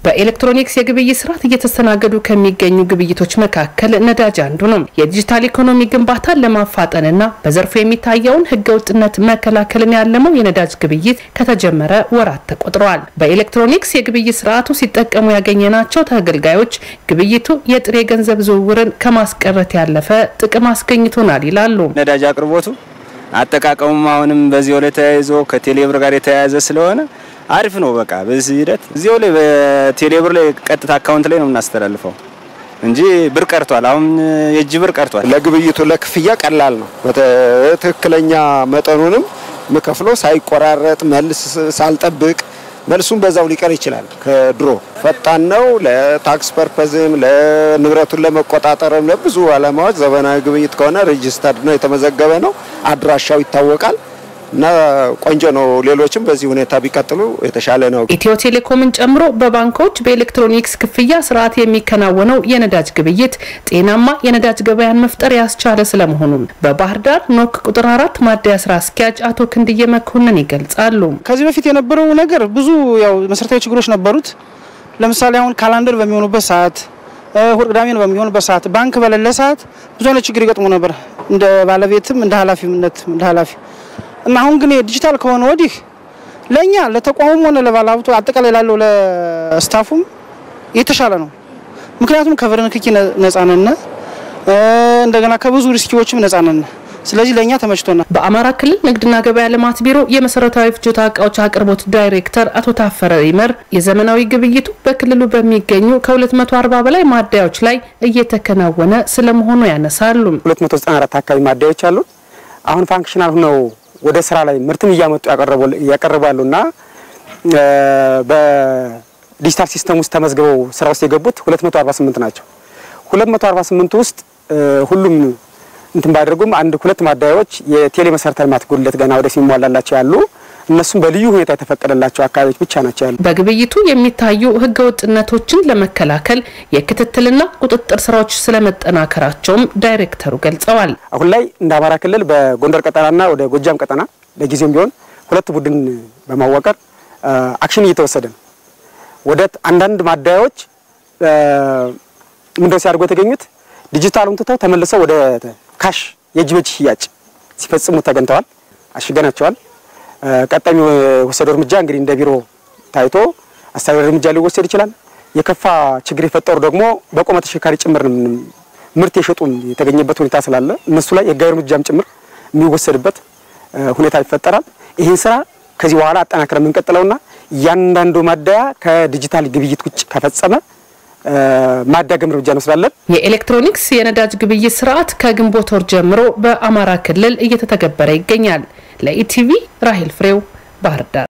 በኤሌክትሮኒክስ የግብይት ስርዓት እየተስተናገዱ ከሚገኙ ግብይቶች መካከል ነዳጅ አንዱ ነው። የዲጂታል ኢኮኖሚ ግንባታን ለማፋጠንና በዘርፉ የሚታየውን ህገወጥነት መከላከልን ያለመው የነዳጅ ግብይት ከተጀመረ ወራት ተቆጥረዋል። በኤሌክትሮኒክስ የግብይት ስርዓቱ ሲጠቀሙ ያገኘናቸው ተገልጋዮች ግብይቱ የጥሬ ገንዘብ ዝውውርን ከማስቀረት ያለፈ ጥቅም አስገኝቶናል ይላሉ። ነዳጅ አቅርቦቱ አጠቃቀሙም አሁንም በዚያው ላይ ተያይዞ ከቴሌብር ጋር የተያያዘ ስለሆነ አሪፍ ነው። በቃ በዚህ ሂደት እዚያው ላይ በቴሌብር ላይ ቀጥታ አካውንት ላይ ነው የምናስተላልፈው እንጂ ብር ቀርቷል። አሁን የእጅ ብር ቀርቷል። ለግብይቱ ለክፍያ ቀላል ነው። በትክክለኛ መጠኑንም ምከፍለው ሳይቆራረጥ መልስ ሳልጠብቅ መልሱም በዛው ሊቀር ይችላል። ከድሮ ፈጣን ነው። ለታክስ ፐርፐዝም ለንብረቱን ለመቆጣጠርም ለብዙ ዓላማዎች ዘመናዊ ግብይት ከሆነ ሬጂስተርድ ነው፣ የተመዘገበ ነው፣ አድራሻው ይታወቃል እና ቆንጆ ነው። ሌሎችም በዚህ ሁኔታ ቢቀጥሉ የተሻለ ነው። ኢትዮ ቴሌኮምን ጨምሮ በባንኮች በኤሌክትሮኒክስ ክፍያ ስርዓት የሚከናወነው የነዳጅ ግብይት ጤናማ የነዳጅ ገበያን መፍጠር ያስቻለ ስለመሆኑም በባህር ዳር ኖክ ቁጥር አራት ማደያ ስራ አስኪያጅ አቶ ክንድዬ መኮንን ይገልጻሉ። ከዚህ በፊት የነበረው ነገር ብዙ ያው መሰረታዊ ችግሮች ነበሩት። ለምሳሌ አሁን ካላንደር በሚሆኑበት ሰዓት፣ እሁድ ቅዳሜ በሚሆኑበት ሰዓት፣ ባንክ በሌለ ሰዓት ብዙ አይነት ችግር ይገጥሙ ነበር እንደ ባለቤትም እንደ ኃላፊነት እንደ ኃላፊ እና አሁን ግን ዲጂታል ከሆነ ወዲህ ለእኛ ለተቋሙም ሆነ ለባለሀብቱ አጠቃላይ ላለው ለስታፉም የተሻለ ነው። ምክንያቱም ከብር ንክኪ ነጻ ነን፣ እንደገና ከብዙ ሪስኪዎችም ነጻ ነን። ስለዚህ ለእኛ ተመችቶናል። በአማራ ክልል ንግድና ገበያ ልማት ቢሮ የመሰረታዊ ፍጆታ እቃዎች አቅርቦት ዳይሬክተር አቶ ታፈረ ይመር የዘመናዊ ግብይቱ በክልሉ በሚገኙ ከ240 በላይ ማደያዎች ላይ እየተከናወነ ስለመሆኑ ያነሳሉ። 294 አካባቢ ማደያዎች አሉ። አሁን ፋንክሽናል ሆነው ወደ ስራ ላይ ምርትም እያመጡ ያቀርቡ ያሉና በዲጂታል ሲስተም ውስጥ ተመዝግበው ስራ ውስጥ የገቡት 248 ናቸው። 248 ውስጥ ሁሉም እንትን ባያደርጉም አንድ ሁለት ማደያዎች የቴሌ መሰረተ ልማት ጉድለት ገና ወደፊት የሚሟላላቸው ያሉ እነሱም በልዩ ሁኔታ የተፈቀደላቸው አካባቢዎች ብቻ ናቸው ያሉ። በግብይቱ የሚታዩ ህገወጥነቶችን ለመከላከል የክትትልና ቁጥጥር ስራዎች ስለመጠናከራቸውም ዳይሬክተሩ ገልጸዋል። አሁን ላይ እንደ አማራ ክልል በጎንደር ቀጠናና ወደ ጎጃም ቀጠና ለጊዜውም ቢሆን ሁለት ቡድን በማዋቀር አክሽን እየተወሰደ ነው። ወደ አንዳንድ ማደያዎች ምንድነው ሲያደርጉ የተገኙት ዲጂታሉን ትተው ተመልሰው ወደ ካሽ የእጅ በእጅ ሽያጭ ሲፈጽሙ ተገኝተዋል። አሽገናቸዋል። ቀጣይ የወሰደው እርምጃ እንግዲህ እንደ ቢሮ ታይቶ አስተዳደር እርምጃ ሊወሰድ ይችላል። የከፋ ችግር የፈጠሩ ደግሞ በቆመ ተሽከርካሪ ጭምር ምርት የሸጡም የተገኘበት ሁኔታ ስላለ እነሱ ላይ የህጋዊ እርምጃም ጭምር የሚወሰድበት ሁኔታ ይፈጠራል። ይህን ስራ ከዚህ በኋላ አጠናክረ የምንቀጥለውና እያንዳንዱ ማደያ ከዲጂታል ግብይት ውጭ ከፈጸመ ማዳገም እርምጃ እንወስዳለን። የኤሌክትሮኒክስ የነዳጅ ግብይት ስርዓት ከግንቦት ወር ጀምሮ በአማራ ክልል እየተተገበረ ይገኛል። ለኢቲቪ ራሄል ፍሬው ባህር ዳር